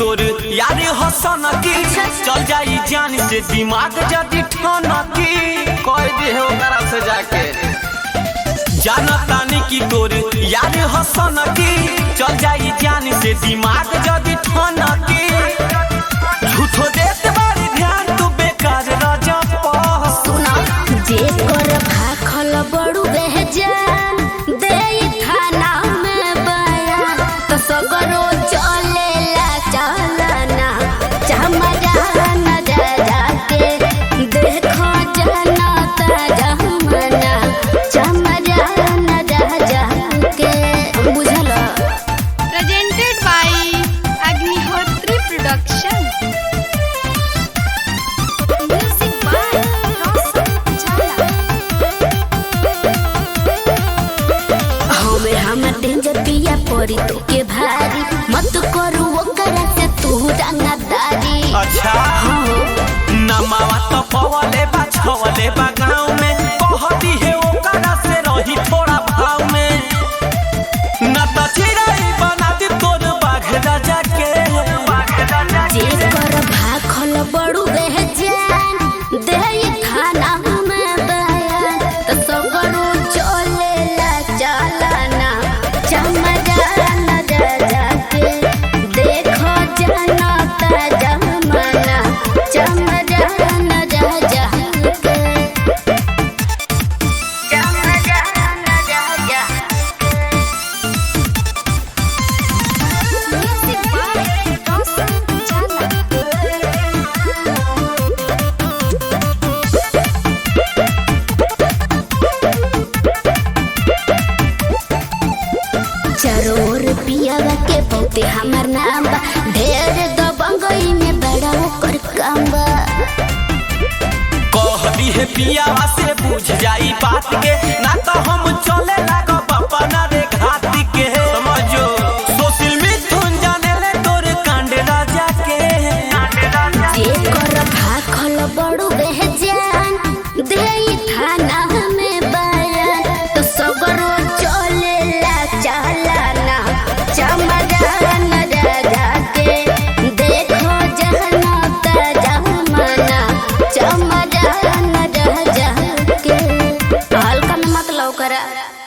तोर यार हसन की चल जाई जान से दिमाग जदी ठन की कह दे हो ओकरा से जाके जानतानी की तोर यार हसन की चल जाई जान से दिमाग जदी ठन की झूठो देत बारी ध्यान तू बेकार राजा पह सुना जे कर भाखल बड़ू बेहजान दे थाना में बयान तो सगरो चलेला चलना चमरा न जा जाके देखो जनता जमना चमरा न जा जाके बुझल presented by Agnihotri Production. Music by Roshan Jhala हमें हम डेंजर पिया पड़ी तो के भारी मत करू ओकरा से तू रंगदारी अच्छा नमावा तो पवले बा छवले बा गाँव में कहती है ओकरा से रही थोड़ा भाव में न तो चिड़ै बना दी तोर बाघ राजा के बाघ राजा जे कर भाखल बड़ू बेहजान दे थाना में बयान तो सगरो चलेला चलना चमरा न जा जाके देखो जनता जमना चमरा न जा जाके चमरा न जा जाके म्यूजिक बाय रोशन झाला चरोर पियावा के बहुते हमर नाम बा ढेर दबंगई में बड़ा ओकर काम बा कहती है पियावा से बुझ जाई बात के ना तो हम चले लागब अपना रे घात के समझो सोशल मिथुन जाने ले तोर कांड राजा के कांड राजा जे कर भाखल बड़ू बेहजान दे थाना में बयान तो सगरो चलेला चलना चमरा न जा जाके देखो जनता जमना चमरा न जा जाके हल्का में मत लौकरा